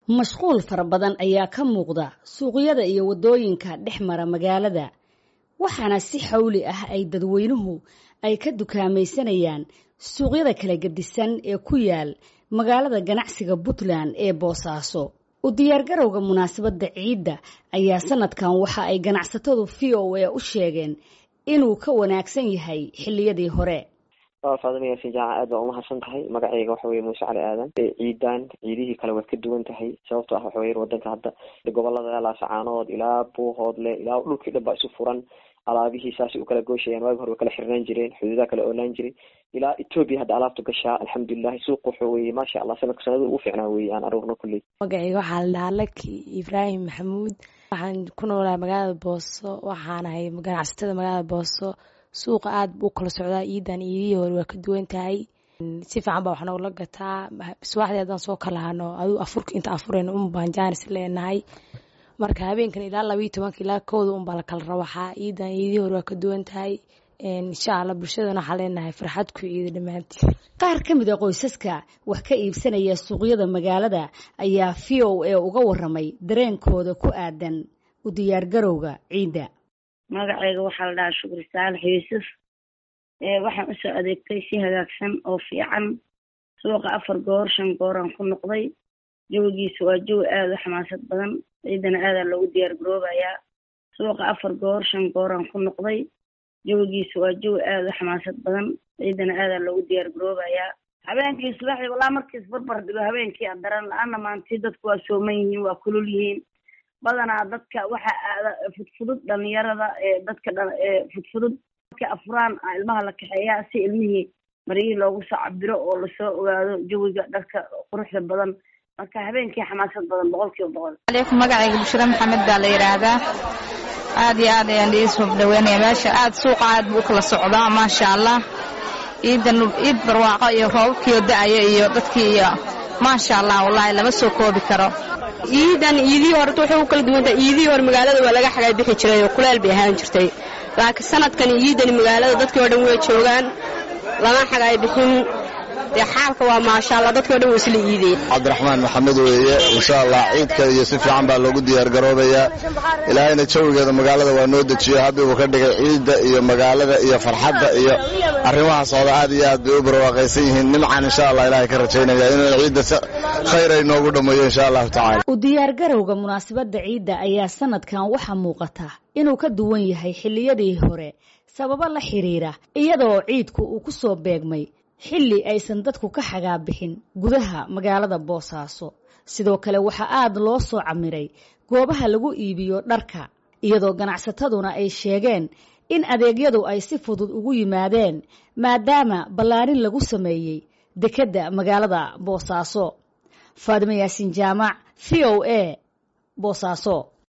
mashquul fara badan ayaa ka muuqda suuqyada iyo waddooyinka dhex mara magaalada waxaana si xawli ah ay dadweynuhu ay ka dukaamaysanayaan suuqyada kala gedisan ee ku yaal magaalada ganacsiga puntland ee boosaaso u diyaargarowga munaasabadda ciidda ayaa sanadkan waxa ay ganacsatadu v o a u sheegeen inuu ka wanaagsan yahay xilliyadii hore faadima yaasin jaaca aad baa umahadsan tahay magaceyga waxa weye muuse cali aadan ciidan ciidihii kale waad ka duwan tahay sababto ah waxa weye wadanka hadda gobolada laasacaanood ilaa buuhoodle ilaa dhulkii dhan baa isu furan alaabihii saasay u kala gooshayaan waagi hore way kala xirnaan jireen xuduudaha kala oolaan jiray ilaa etoobiya hadda alaabta gashaa alxamdulilahi suuq wuxuu weye maasha allah sanadka sanada ugu fiicnaa weye aan aruurno kulley magaceyga waxaa la dhahaa laki ibraahim maxamuud waxaan ku noolahay magaalada booso waxaanahay ganacsatada magaalada booso suuqa aada buu kala socdaa iidan iidihii hore waa ka duwan tahay si fiican baa wax noogla gataa subaxdii haddaan soo kala hano aduu afurka inta afureyna un baan jaanis leenahay marka habeenkan ilaa labayo tobanka ilaa kooda un baa la kala rawaxaa iidan iidihii hore waa ka duwan tahay insha allah bulshadana waxaa leenahay farxad ku iida dhammaantii qaar ka mid a qoysaska wax ka iibsanaya suuqyada magaalada ayaa v o a uga waramay dareenkooda ku aadan u diyaargarowga ciidda magaceyga waxaa la dhahaa shukri saalax yuusuf waxaan usoo adeegtay si hagaagsan oo fiican suuqa afar goor shan gooraan ku noqday jawigiisa waa jawi aada u xamaasad badan ciidana aadaa loogu diyaar garoobayaa suuqa afar goor shan gooraan ku noqday jawigiisa waa jawi aada u xamaasad badan ciidana aadaa loogu diyaar garoobayaa habeenkii subaxdii walaa markiis barbar dhigo habeenkii adaran la-aana maantii dadku waa sooman yihiin waa kulul yihiin badanaa dadka waxa aada fudfudud dhalinyarada dadka fudfudud marka afuraan ilmaha la kaxeeyaa si ilmihii maryihii loogu soo cabiro oo lasoo ogaado jawiga dharka quruxda badan marka habeenkii xamaasad badan boqol kiiba boqol aleykum magacayga bushra maxamed baa la yidhaahdaa aad iyo aad ayaan idiin soo dhaweynaya meesha aad suuqa aad buu ukala socdaa maasha allah ciidan ciid barwaaqo iyo roobabkiio da-aya iyo dadkii iyo maasha allah wallaahi lama soo koobi karo ciidan iidihii horeta waxay u kala duwantahay iidihii hore magaalada waa laga xagaa bixi jiray oo kuleel bay ahaan jirtay laakiin sanadkan ciidani magaalada dadkii o dhan way joogaan lama xagaay bixin dee xaalka waa maasha allah dadkii o dhan way isla iideen cabdiraxmaan maxamed weeye insha allah ciidka iyo si fiican baa loogu diyaargaroobayaa ilaahayna jawigeeda magaalada waa noo dejiyo habiibuu ka dhigay ciidda iyo magaalada iyo farxadda iyo arrimaha socda aad iyo aad bay u barwaaqaysan yihiin nimcan insha allah ilahay ka rajaynaya inuu ciidda si khayr ay noogu dhammeeyo insha allahu tacala u diyaargarowga munaasabadda ciidda ayaa sanadkan waxaa muuqata inuu ka duwan yahay xilliyadii hore sababo la xiriira iyadoo ciidku uu ku soo beegmay xilli aysan dadku ka xagaa bixin gudaha magaalada boosaaso sidoo kale waxaa aada loo soo camiray goobaha lagu iibiyo dharka iyadoo ganacsataduna ay sheegeen in adeegyadu ay si fudud ugu yimaadeen maadaama ballaarin lagu sameeyey dekedda magaalada boosaaso faadimo yaasin jaamac v o a boosaaso